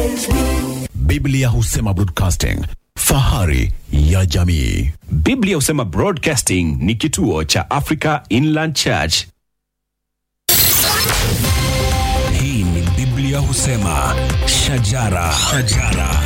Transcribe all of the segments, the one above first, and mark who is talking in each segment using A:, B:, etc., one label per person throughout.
A: Biblia husema broadcasting, fahari ya jamii.
B: Biblia husema Broadcasting ni kituo cha Africa Inland Church.
C: Hii ni Biblia husema shajara, shajara.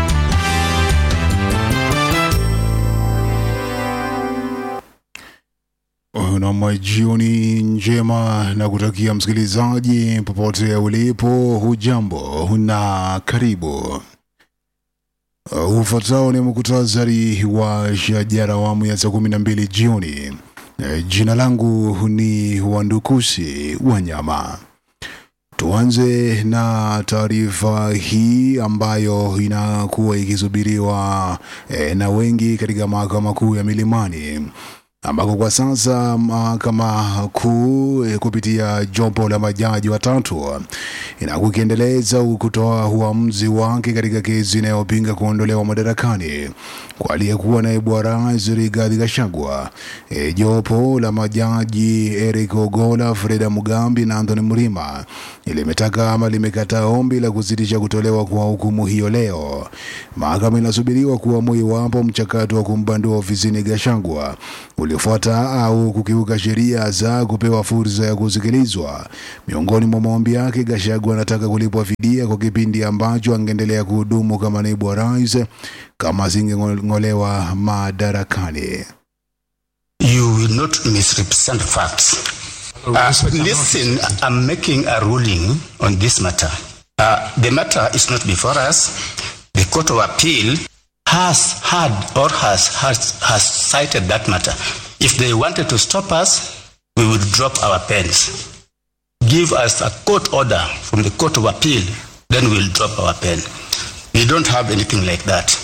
D: Nam, jioni njema na kutakia msikilizaji popote ulipo, hujambo na karibu. Uh, Ufuatao ni muktasari wa shajara awamu ya saa kumi na mbili jioni. Eh, Jina langu ni Wandukusi Wanyama. Tuanze na taarifa hii ambayo inakuwa ikisubiriwa eh, na wengi katika mahakama kuu ya Milimani ambako kwa sasa mahakama kuu eh, kupitia jopo la majaji watatu inakuwa ikiendeleza kutoa uamuzi wake katika kesi inayopinga kuondolewa madarakani kwa aliyekuwa naibu wa rais Rigathi Gachagua. E, jopo la majaji Eric Ogola, Freda Mugambi na Anthony Mrima limetaka ama limekataa ombi la kusitisha kutolewa kwa hukumu hiyo leo. Mahakama inasubiriwa kuamua iwapo mchakato wa kumbandua ofisini Gachagua uliofuata au kukiuka sheria za kupewa fursa ya kusikilizwa. Miongoni mwa maombi yake, Gachagua anataka kulipwa fidia kwa kipindi ambacho angeendelea kuhudumu kama naibu wa rais kama asingeng'olewa madarakani.
E: You will not misrepresent facts. Uh, listen, I'm making a ruling on this matter. Uh, the matter is not before us. The Court of Appeal has had or has, has, has cited that matter. If they wanted to stop us, we would drop our pens. Give us a court order from the Court of Appeal, then we'll drop our pen. We don't have anything like that.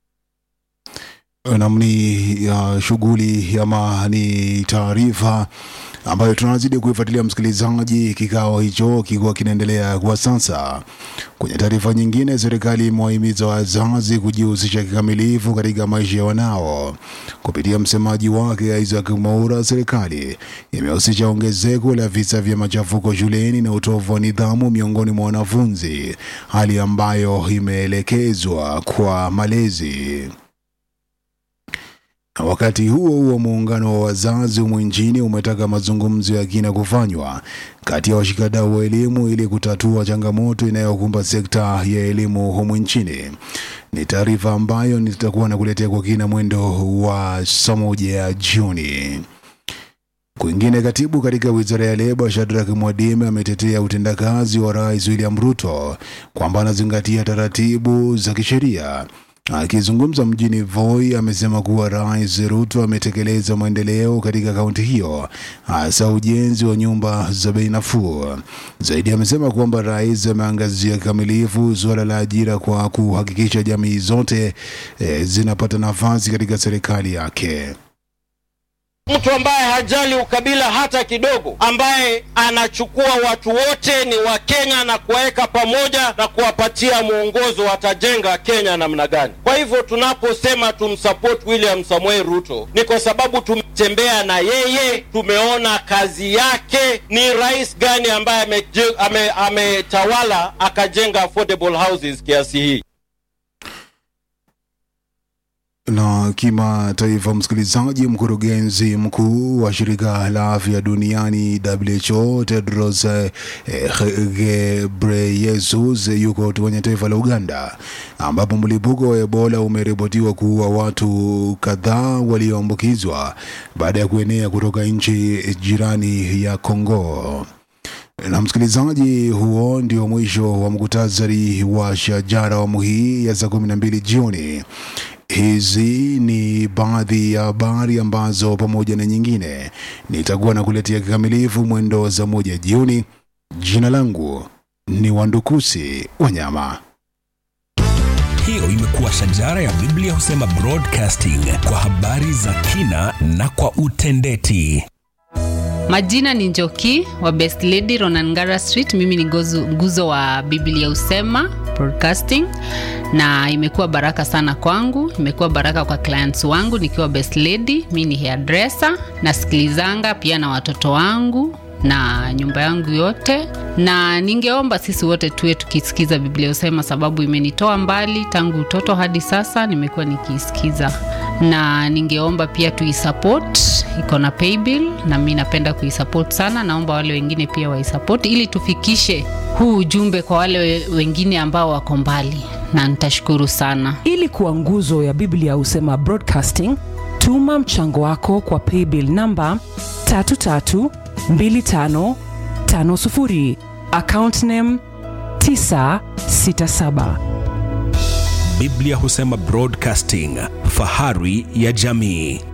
D: namni ya shughuli ama ni taarifa ambayo tunazidi kuifuatilia msikilizaji, kikao hicho kikiwa kinaendelea kwa sasa. Kwenye taarifa nyingine, serikali imewahimiza wazazi kujihusisha kikamilifu katika maisha ya wanao. Kupitia msemaji wake Isaac Mwaura, serikali imehusisha ongezeko la visa vya machafuko shuleni na utovu wa nidhamu miongoni mwa wanafunzi, hali ambayo imeelekezwa kwa malezi. Na Wakati huo huo, muungano wa wazazi humu nchini umetaka mazungumzo ya kina kufanywa kati ya washikadau wa elimu ili kutatua changamoto inayokumba sekta ya elimu humu nchini. Ni taarifa ambayo nitakuwa nakuletea kwa kina mwendo wa saa moja ya jioni. Kwingine, katibu katika wizara ya leba Shadrack Mwadime ametetea utendakazi wa Rais William Ruto kwamba anazingatia taratibu za kisheria. Akizungumza mjini Voi, amesema kuwa Rais Ruto ametekeleza maendeleo katika kaunti hiyo, hasa ujenzi wa nyumba za bei nafuu. Zaidi amesema kwamba rais ameangazia kikamilifu suala la ajira kwa kuhakikisha jamii zote eh, zinapata nafasi katika serikali yake.
F: mtu ambaye hajali ukabila hata kidogo, ambaye anachukua watu wote ni wa Kenya na kuwaweka pamoja na kuwapatia mwongozo watajenga Kenya namna gani. Kwa hivyo tunaposema tumsupport William Samoei Ruto ni kwa sababu tumetembea na yeye, tumeona kazi yake, ni rais gani ambaye ameje- ame- ametawala akajenga affordable houses kiasi hii.
D: Na kimataifa, msikilizaji, mkurugenzi mkuu wa shirika la afya duniani WHO Tedros eh, Ghebreyesus yuko kwenye taifa la Uganda ambapo mlipuko wa Ebola umeripotiwa kuua watu kadhaa walioambukizwa baada ya kuenea kutoka nchi jirani ya Kongo. Na msikilizaji, huo ndio mwisho wa mkutasari wa shajara awamu hii ya saa kumi na mbili jioni. Hizi ni baadhi ya habari ambazo pamoja na nyingine nitakuwa nakuletea kikamilifu mwendo wa saa moja jioni. Jina langu ni Wandukusi Wanyama.
C: Hiyo imekuwa shajara ya Biblia husema broadcasting kwa habari za kina na kwa utendeti.
G: Majina ni Njoki wa Best Lady Ronangara Street. Mimi ni gozu, nguzo wa Biblia Usema Broadcasting, na imekuwa baraka sana kwangu, imekuwa baraka kwa clients wangu nikiwa Best Lady. Mimi ni hairdresser, nasikilizanga pia na watoto wangu na nyumba yangu yote na ningeomba sisi wote tuwe tukisikiza biblia husema sababu imenitoa mbali tangu utoto hadi sasa nimekuwa nikiisikiza na ningeomba pia tuisupport iko na paybill na mi napenda kuisupport sana naomba wale wengine pia waisupport ili tufikishe huu ujumbe kwa wale we- wengine ambao wako mbali na nitashukuru sana
H: ili kuwa nguzo ya biblia husema broadcasting tuma mchango wako kwa paybill namba 332550 account name 967
C: biblia husema broadcasting fahari ya jamii